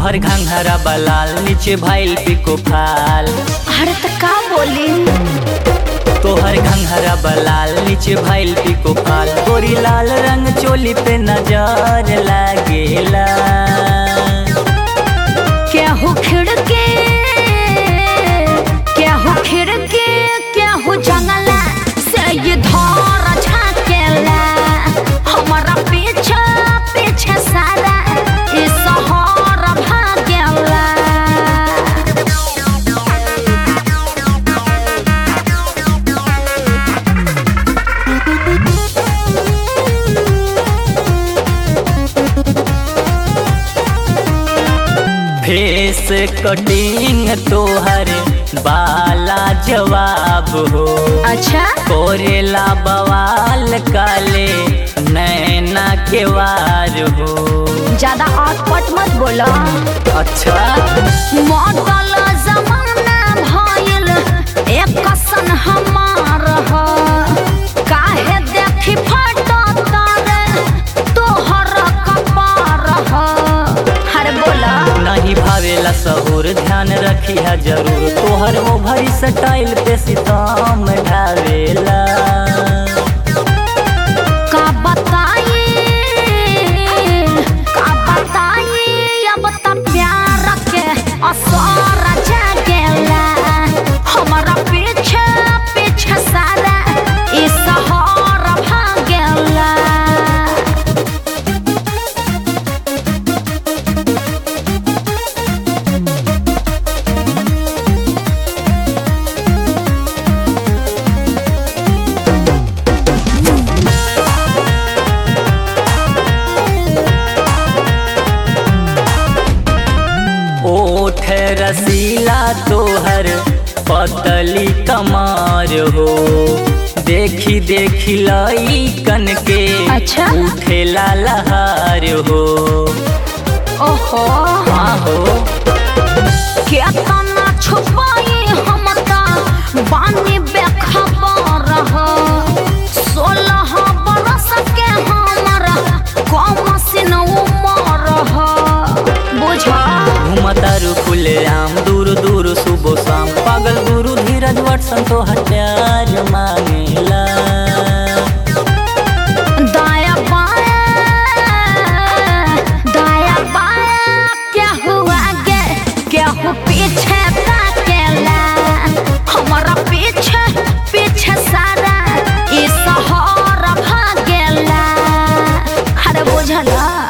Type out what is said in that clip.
तोहर घंघरा बलाल नीचे भाईल पिको फाल अरे तो का बोली तोहर घंघरा बलाल नीचे भाईल पिको फाल गोरी लाल रंग चोली पे नजर लागेला केहू खिड़के केहू खिड़के केहू जंगला से ये धर झाकेला हमारा पीछे पीछे सारा ई शहर भागेला फेस कटिंग तोहर बाला जवाब हो अच्छा कोरेला बवाल काले नैना के वार हो ज्यादा अटपट मत बोला अच्छा मॉडल जमाना भइल एक सन हमार ह काहे देखी फटो तारे तोहर कपार ह अरे बोला नहीं भावेला सहूर ध्यान रखी है जरूर तोहर ओभर स्टाइल पे सितम ढावेला का बताई का बताई अब त प्यार के असर जागेला हमारा पीछे पीछे सारा ई शहर भागेला ओठ रसीला तोहर पतली कमार हो देखी देखी लाई कन के अच्छा? उठेला लहार हो ओहो हाँ हो केतना छुपाई हम त बानी बेखबर ह सोलह बरस के हमर कम सिन उमर ह बुझ घूमतारू खुले आम दूर दूर सुबह शाम पागल गुरु धीरज वटसन तो हथियार मांगेला दाया बाया दाया बाया क्या हुआ गे क्या हो पीछे ताकेला हमारा पीछे पीछे सारा ई शहर भागेला अरे बुझला